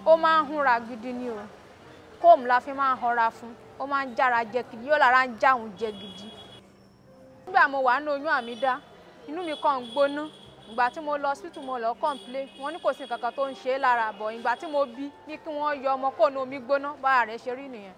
ó máa ń húnra gidi ni o kóòmù la fi máa ń họra fún ó máa ń jára jẹ gidi yóò lára ń jáhùn jẹ gidi nígbà mo wà ní oyún àmì dá inú mi kàn ń gbóná ìgbà tí mo lọ hospital mo lọ complain wọ́n ní kò sí nǹkan kan tó ń ṣe é lára bọ̀ ìgbà tí mo bí ní kí wọ́n yọ ọmọ kó ní omi gbóná bára rẹ̀ ṣe rí nìyẹn.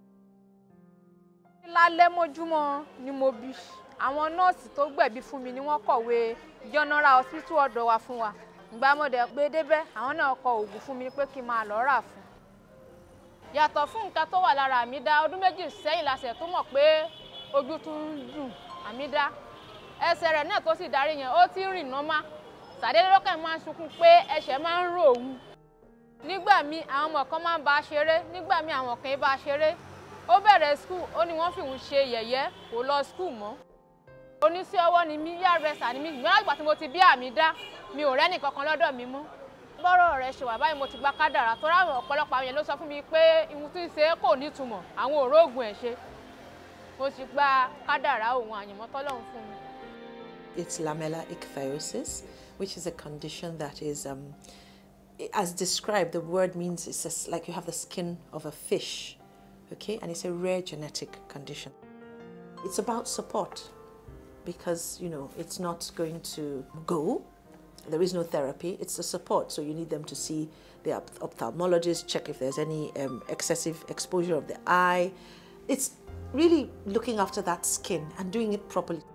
lálẹ́ mọ́júmọ́ ni mo bí àwọn nọ́ọ̀sì tó gbẹ̀bí fún mi ni wọ́n kọ̀wé general hospital ọ̀dọ̀ wa fún wa ìgbà mo dẹ̀ gbé débẹ̀ àwọn náà kọ oògùn fún mi pé kí n máa lọ rà fún. yàtọ̀ fún nǹkan tó wà lára àmì dá ọdún méjì sẹ́yìn la ṣẹ̀ tó mọ̀ pé ojú tún ń dùn àmì dá ẹsẹ̀ rẹ̀ náà tó sì darí yẹn ó ti ń rìn nọ́mà sàdédé lọ́kàn máa ń sunkún pé ẹsẹ̀ máa ń rò òun nígbà míì àwọn ọmọ kan máa ń bá a ṣeré nígbà míì àwọn kan bá a ṣeré ó bẹ̀rẹ̀ skul ó ní wọ́n fìhun ṣe yẹ̀yẹ́ kò lọ skul mọ́ oníṣẹ́ ọwọ́ ni mí yá rẹsà ni mí ìgbọ́n àgbà tí mo ti bí àmì dá mi ò rẹ́nì kankan lọ́dọ̀ mi mọ́ bọ́rọ̀ rẹ̀ ṣe wà báyìí mo ti gba kádàrà tó ráwọn ọ̀pọ̀lọpọ̀ àwọn yẹn ló sọ fún mi pé ihun tí ń ṣe kò nítumọ̀ àwọn òróògùn ẹ̀ ṣe mo sì gba kádàrà òun àyànmọ́ tọ́lọ́run fún mi. It's lamellar ichthyosis, which is a condition that is, um, as described, the word means it's just like you have the skin of a fish, okay? And it's a rare genetic condition. It's about support because, you know, it's not going to go. There is no therapy, it's the support. So you need them to see the ophthalmologist, check if there's any um, excessive exposure of the eye. It's really looking after that skin and doing it properly.